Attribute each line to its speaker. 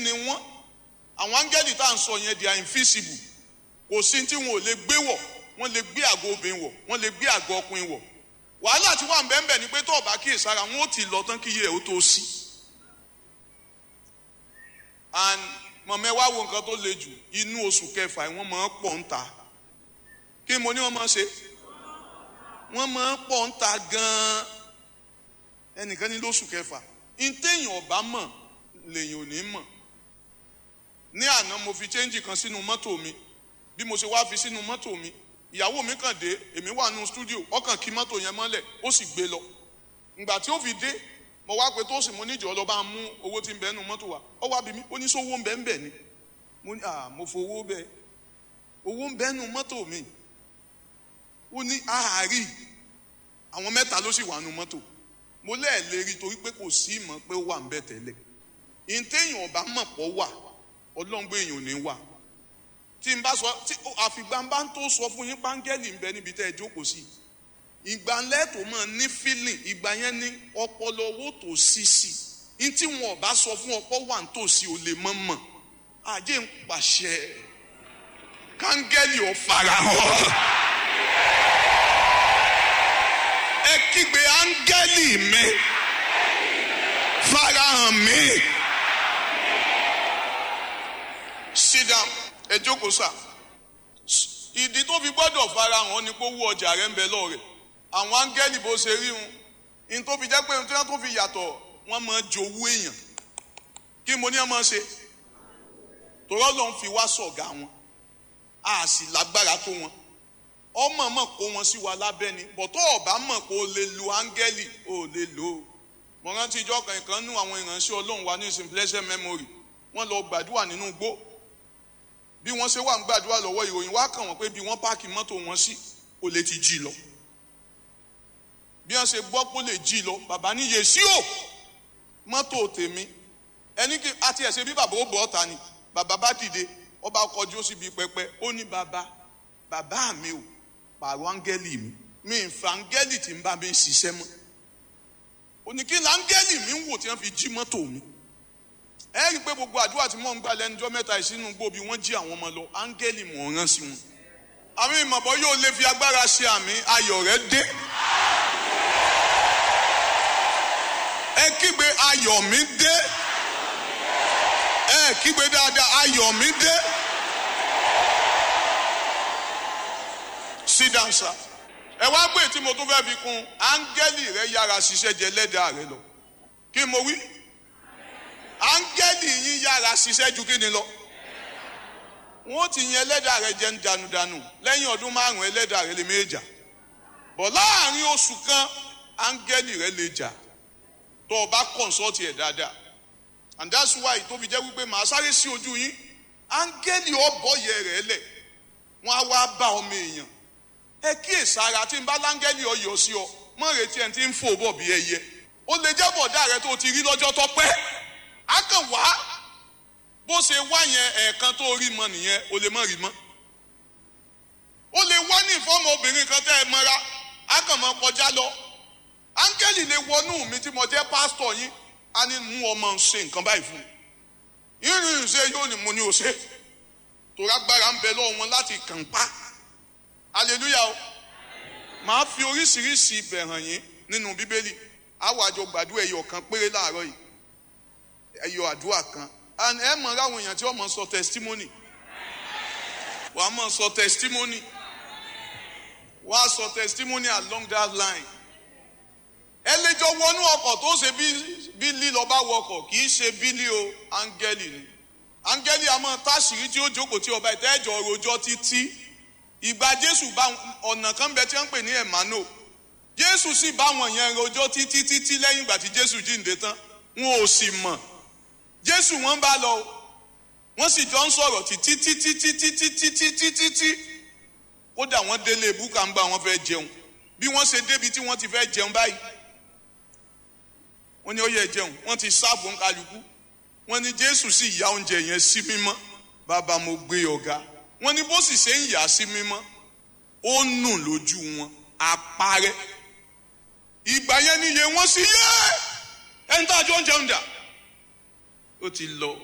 Speaker 1: ni wọ́n àwọn áńgẹ́lì tá à ń sọ yẹn they are invisible kò sí tí wọn ò lè gbé wọ̀ wọ́n lè gbé àgọ́ obìnrin wọ̀ wọ́n lè gbé àgọ́ ọkùnrin wọ̀ wàhálà tí wọ́n bẹ́ẹ̀ bẹ́ẹ̀ ni pé tó ọba kíyèsára wọn ó ti lọ tán kí iye ẹ̀ ó tó sí and mọ̀mọ́ ẹ wá wo nǹkan tó le jù inú oṣù kẹfà wọ́n máa ń pọ̀ ń ta kí mo ní wọ́n máa ń ṣe wọ́n máa ń pọ̀ ń ta gan-an ẹnìkan ní lóṣù kẹfà ntẹ̀yìn ọ̀bá mọ̀ lèyìn ò ní mọ̀ ní àná mo fi chẹ́ńjì kan sínú mọ́tò mi bí mo ṣe wá fi sínú mọ́tò mi ìyàwó mi kàn dé èmi wà nínú stúdíò ọkàn kí mọ́tò yẹn mọ́lẹ̀ ó sì gbé lọ ìgbà tí ó fi dé mo wá pé tó sì mo níjọ́ lọ bá mú owó tí ń bẹ nínú mọ́tò wa ó wá bí mi ó ní sówó ń bẹ ń bẹ ni mo ní à mo fowó bẹ owó ń bẹ nínú mọ́tò mi ó ní àárí àwọn mẹ́ta ló sì wà nínú mọ́tò mo lẹ́ẹ̀ rí torí pé kò sí ìmọ̀ pé ó wà ń bẹ tẹ́lẹ̀ ìtẹ̀yìn ọ̀bá mọ̀ pọ̀ wà ọlọ́ngbé èèyàn ò ní wà tí n bá sọ tí àfìgbà ń bá ń tó sọ fún yín páńgẹ́lì ń bẹ níbi tẹ́ ẹ jókòó sí ìgbà lẹ́tò mọ̀ ní feeling ìgbà yẹn ní ọpọlọ owó tó sí sí ní tí wọn ò bá sọ fún ọpọ wà ń tòsí ò lè mọ̀ mọ̀ àjẹ́ ń pàṣẹ káńgẹ́lì ò farahàn ẹ kígbe áńgẹ́lì mi farahàn mi sit down ẹ jókòó sà ìdí tó fi gbọ́dọ̀ farahàn ni pé owó ọjà rẹ ń bẹ lọ́rẹ̀ àwọn áńgẹ́lì bó ṣe rí wọn ní tó fi jẹ́ pé tí wọ́n tó fi yàtọ̀ wọ́n máa jowú èèyàn kí mo ní ẹ máa ṣe tòrọ́ ló ń fi wá sọ̀gá wọn a sì lágbára tó wọn ọmọ mọ̀ kó wọn sí wa lábẹ́ ni bọ̀tọ́ ọ̀bá mọ̀ kó o lè lo áńgẹ́lì o lè lò ó mo rántí ìjọ kan ìkan nú àwọn ìránṣẹ́ ọlọ́run wa ní ìsìn blessed memory wọ́n lọ gbàdúrà nínú igbó bí wọ́n ṣe wà ń gbàdúrà lọ́wọ́ ìròyìn wá kàn wọ́n pé bí wọ́n páàkì mọ́tò wọn sí kò lè ti jí lọ bí wọ́n ṣe gbọ́ pé ó lè jí lọ bàbá ní yèsí o mọ́tò tèmi ẹni kí àti ẹ̀ṣẹ̀ bí bàbá ó bọ̀ ọ́ta ni bàbá bá dìde ó bá kọjú ó sì bí pẹpẹ ó ní bàbá bàbá mi ò pààrọ̀ áńgẹ́lì mi mi ń fa áńgẹ́lì tí ń bá mi ṣiṣẹ́ mọ́ òní kí láńgẹ́lì mi ń wò tí wọ́n fi jí mọ́tò mi ẹ rí i pé gbogbo àdúrà tí mò ń gbà lẹ́nujọ́ mẹ́ta ìsínú gbòbí wọ́n jí àwọn ọmọ lọ áńgẹ́lì mò ń rán sí wọn àmì ìmọ̀bọ yóò lè fi agbára ṣe àmì ayọ̀ rẹ dé ẹ kígbe ayọ̀ mi dé ẹ kígbe dáadáa ayọ̀ mi dé sit down sir ẹ wá pé tí mo tún fẹ́ fi kún áńgẹ́lì rẹ yára ṣiṣẹ́ jẹ lẹ́dàá rẹ lọ kí mo wí áńgẹ́lì yín yára ṣiṣẹ́ ju kí ni lọ wọ́n ti yan ẹlẹ́dàá rẹ jẹ́ ń danudanu lẹ́yìn ọdún márùn-ún ẹlẹ́dàá rẹ lè méjà bọ̀ láàrin oṣù kan áńgẹ́lì rẹ lè jà tó o bá kọ̀ǹsọ́ọ̀tì ẹ̀ dáadáa and that's why tó fi jẹ́ wípé màá sáré sí ojú yín áńgẹ́lì ọ̀bọ̀yẹ rẹ̀ lẹ̀ wọ́n á wá bá ọmọ èèyàn ẹ kíyèsára tí n bá láńgẹ́lì ọyọ̀ sí ọ mọ̀ retí ẹ̀ tí ń fò bọ̀ bí ẹyẹ ó lè jẹ́ bọ̀dá rẹ tó ti rí lọ́jọ́ tó pẹ́ á kàn wá bó ṣe wá yẹn ẹ̀ẹ̀kan tó rí mọ nìyẹn o lè mọ̀ rí mọ́ ó lè wá ní ìfọ́mọ obìnrin kan tẹ́ ẹ mọ́ra á kàn mọ́ kọjá lọ áńgẹ́lì lè wọnú mi tí mo jẹ́ pásítọ̀ yín á ní mú ọmọ ṣe nǹkan báyìí fún mi ìrìn ṣe yóò ní mo ní o ṣe tó rágbára ń bẹ lọ́wọ́ wọn láti kàn pa hallelujah o màá fi oríṣiríṣi ibẹ̀ hàn yín nínú bíbélì àwọn àjọ gbàdúrà ẹyọ kan péré láàárọ̀ yìí ẹyọ àdúrà kan and ẹ mọ̀ ráwọn èèyàn tí wọ́n mọ̀ sọ testimony wàá mọ̀ sọ testimony wàá sọ testimony along that line ẹ lè jọ wọnú ọkọ̀ tó ṣe bí lílọ bá wọkọ̀ kì í ṣe bílí o áńgẹ́lì ni áńgẹ́lì àmọ́ táṣìírí tí ó jókòó tí ọba ìtẹ́jọ́ rojọ́ títí ìgbà jésù bá ọ̀nà kan bẹ tí wọ́n ń pè ní emmanuel jésù sì bá wọn yẹn rojọ́ títí títí lẹ́yìn ìgbà tí jésù jíǹde tán wọn ò sì mọ̀ jésù wọn bá lọ wọ́n sì jọ ń sọ̀rọ̀ títí títí títí títí títí títí kódà wọ́n délé búkà ń gbà wọ́n fẹ́ jẹun bí wọ́n ṣe débi tí wọ́n ti fẹ́ jẹun báyìí wọ́n ní ó yẹ jẹun wọ́n ti sáàbù ń kálukú wọ́n ní jésù sì ya oúnjẹ yẹn sí mímọ́ bàbá mo gbé ọ̀gá wọ́n ní bó sì ṣe ń yà sí mímọ́ ó nù lójú wọn àparẹ́ ìgbà yẹn níye wọ́n sì yẹ ẹni tá a jọ ń jẹun dà ó ti lọ